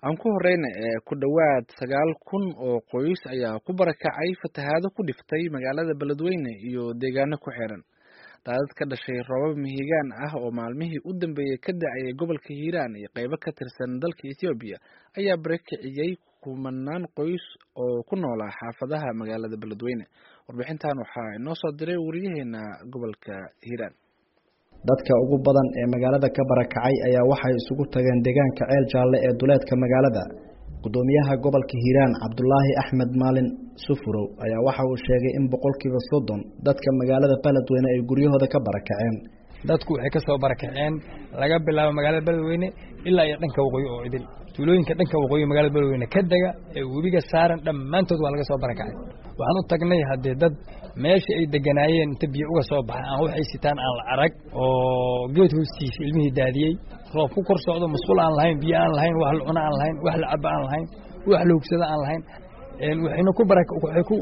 aan ku horeyna ee ku dhowaad sagaal kun oo qoys ayaa ku barakacay fatahaado ku dhiftay magaalada beledweyne iyo deegaano ku xiran daadad ka dhashay roobab mihigaan ah oo maalmihii u dambeeyey ka dacayay gobolka hiiraan iyo qeybo ka tirsan dalka ethoobiya ayaa barakiciyey kumanaan qoys oo ku noolaa xaafadaha magaalada beledweyne warbixintan waxaa inoo soo diray wariyaheena gobolka hiiraan dadka ugu badan ee magaalada ka barakacay ayaa waxay isugu tageen deegaanka ceel jaalle ee duleedka magaalada gudoomiyaha gobolka hiiraan cabdulaahi axmed maalin sufurow ayaa waxa uu sheegay in boqolkiiba soddon dadka magaalada beledweyne ay guryahooda ka barakaceen dadku waxay ka soo barakaceen laga bilaabo magaalada beledweyne ilaa iyo dhanka waqooyi oo idil tuulooyinka dhanka waqooyi magaalada beledweyne ka dega ee webiga saaran dhammaantood waa laga soo barakacay waxaan u tagnay haddee dad meesha ay deganaayeen inta biyo uga soo baxay aan waxay sitaan aan la arag oo geed hoostiisa ilmihii daadiyey roob ku kor socdo masquul aan lahayn biyo aan lahayn wax la cuno aan lahayn wax la cabo aan lahayn wax la hugsado aan lahayn waxayna ku bara waxay ku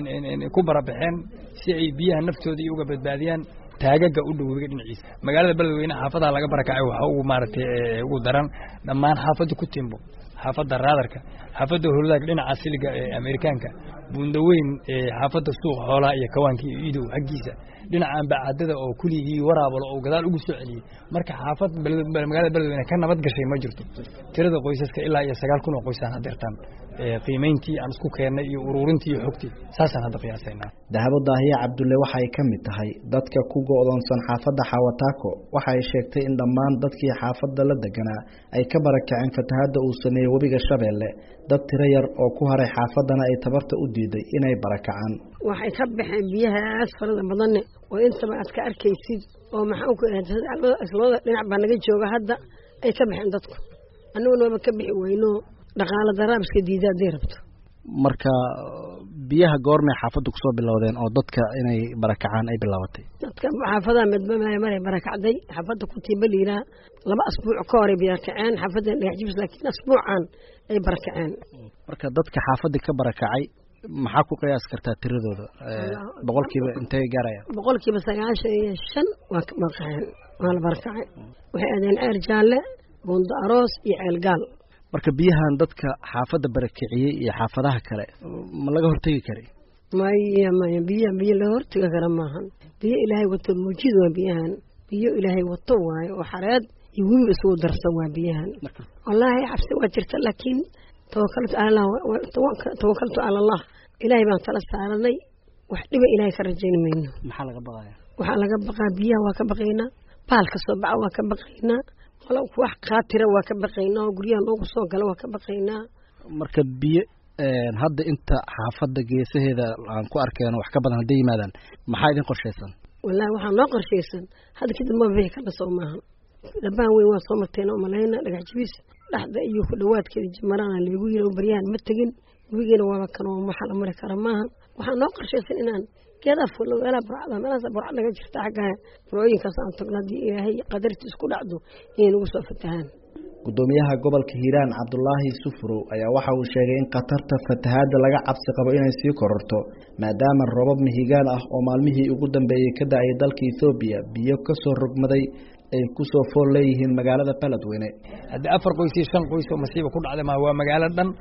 ku barabaxeen si ay biyaha naftooda iyo uga badbaadiyaan taagaga u dhow webiga dhinaciisa magaalada beledweyne xaafadaha laga barakacay waxa ugu maaragtay ugu daran dhammaan xaafadda ku timbo xaafadda raadarka xaafadda howladaag dhinaca siliga ee amerikaanka buundaweyn xaafadda suuq xoolaha iyo kawaanka iyo idow xaggiisa dhinaca ambacadada oo kuligii waraabalo oo gadaal ugu soo celiyey marka xaafad magaalada beledweyne ka nabad gashay ma jirto tirada qoysaska ilaa iyo sagaal kun oo qoysaan hadeertaan qiimayntii aan isku keennay iyo ururintii iyo xogtii saasaan hadda qiyaasaynaa dahabo daahiye cabdulle waxay ka mid tahay dadka ku go-doonsan xaafadda xawataako waxay sheegtay in dhammaan dadkii xaafadda la deganaa ay ka barakaceen fatahadda uu sameeyey webiga shabeelle dad tiro yar oo ku haray xaafaddana ay tabarta u diiday inay barakacaan waxay ka baxeen biyahaas farada badanne oo intaba aad ka arkaysid oo maxaan ku islooda dhinac baa naga jooga hadda ay ka baxeen dadku annaguna waaba ka bixi weyno dhaqaalo daraabiska diida hadday rabto marka biyaha goormay xaafadda kusoo bilowdeen oo dadka inay barakacaan ay bilaabatay dadka xaafadaha medmamaya maray barakacday xaafadda kutiiba liiraa laba asbuuc ka horay barakaceen xaafadda dhagax jibis laakiin asbuucan ay barakaceen marka dadka xaafadda ka barakacay maxaa ku qiyaas kartaa tiradooda boqolkiiba intay gaarayaan boqolkiiba sagaashan iyo shan waa ka barakaceen waa la barakacay waxay aadeen ceer jaalle buundo aroos iyo ceel gaal marka biyahan dadka xaafadda barakiciyey iyo xaafadaha kale ma laga hortegi kari maya maya biyaha biyo laga hortegi kara maahan biyo ilaahay wato muujid waa biyahan biyo ilaahay wato waayo oo xareed iyo webiba isugu darsan waa biyahan wallaahi cabsi waa jirta laakiin tawakaltu alallah tawakaltu cala allah ilaahay baan tala saaranay wax dhiba ilaahay ka rajayn mayno maxaa laga baqaya waxaa laga baqaa biyaha waa ka baqaynaa baal ka soo baxa waa ka baqaynaa wax kaatira waa ka baqaynaa oo guryaha noogu soo gala waa ka baqaynaa marka biyo hadda inta xaafadda geesaheeda aan ku arkeeno wax ka badan hadday yimaadaan maxaa idin qorshaysan wallaahi waxaa noo qorshaysan hadda kadib ma bixi karna soo maahan dhabahan weyn waa soo marteen oo malayna dhagax jibis dhexda iyo ku dhawaadkeeda jimarana leegu yiri baryahan ma tegin webigeena waaba kanoo waxa la mari kara maahan waxaa noo qorshaysan inaan geedaa fullo meelaha burcada meelahaas burcad naga jirta xaggaa burcooyinkaas aan tagno haddii ilaahay qadarti isku dhacdo inay nagu soo fatahaan gudoomiyaha gobolka hiiraan cabdulaahi sufurow ayaa waxa uu sheegay in khatarta fatahaadda laga cabsi qabo inay sii kororto maadaama robab mihigaan ah oo maalmihii ugu dambeeyey ka da-ay dalka ethoobiya biyo kasoo rogmaday ay kusoo fool leeyihiin magaalada beledweyne haddii afar qoys iyo shan qoys oo masiiba ku dhacday ma waa magaalo dhan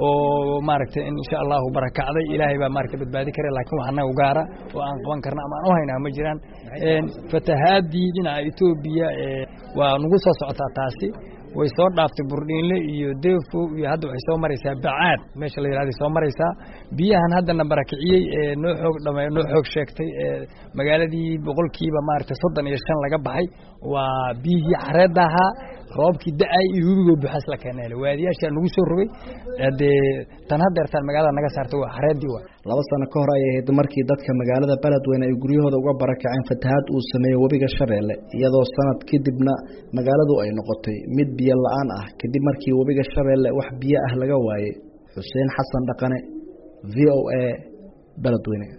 oo maaragtay insha allahu barakacday ilaahay baa maaragtay badbaadi kara laakiin wax anaga gaara oo aan qaban karna ama aan u haynaa ma jiraan fatahaadii dhinaca etoobiya waa nagu soo socotaa taasi way soo dhaaftay burdhiinle iyo deefo iyo hadda waxay soo maraysaa bacaad meesha la yidhahday soo maraysaa biyahan haddana barakiciyey ee noo xoog dhama noo xoog sheegtay ee magaaladii boqolkiiba maaragtay soddon iyo shan laga baxay waa biyihii xareedda ahaa roobkii da-ay iyo webigoo buxaas la keenay waadiyaashaa nagu soo rogay dee tan hadeertaan magaalada naga saartay waa xareeddii waa laba sano ka hor ayay ahayd markii dadka magaalada beledweyne ay guryahooda uga barakaceen fatahaad uu sameeyey webiga shabeelle iyadoo sanad kadibna magaaladu ay noqotay mid biyo la-aan ah kadib markii webiga shabeelle wax biyo ah laga waayey xuseen xasan dhaqane v o a beledweyne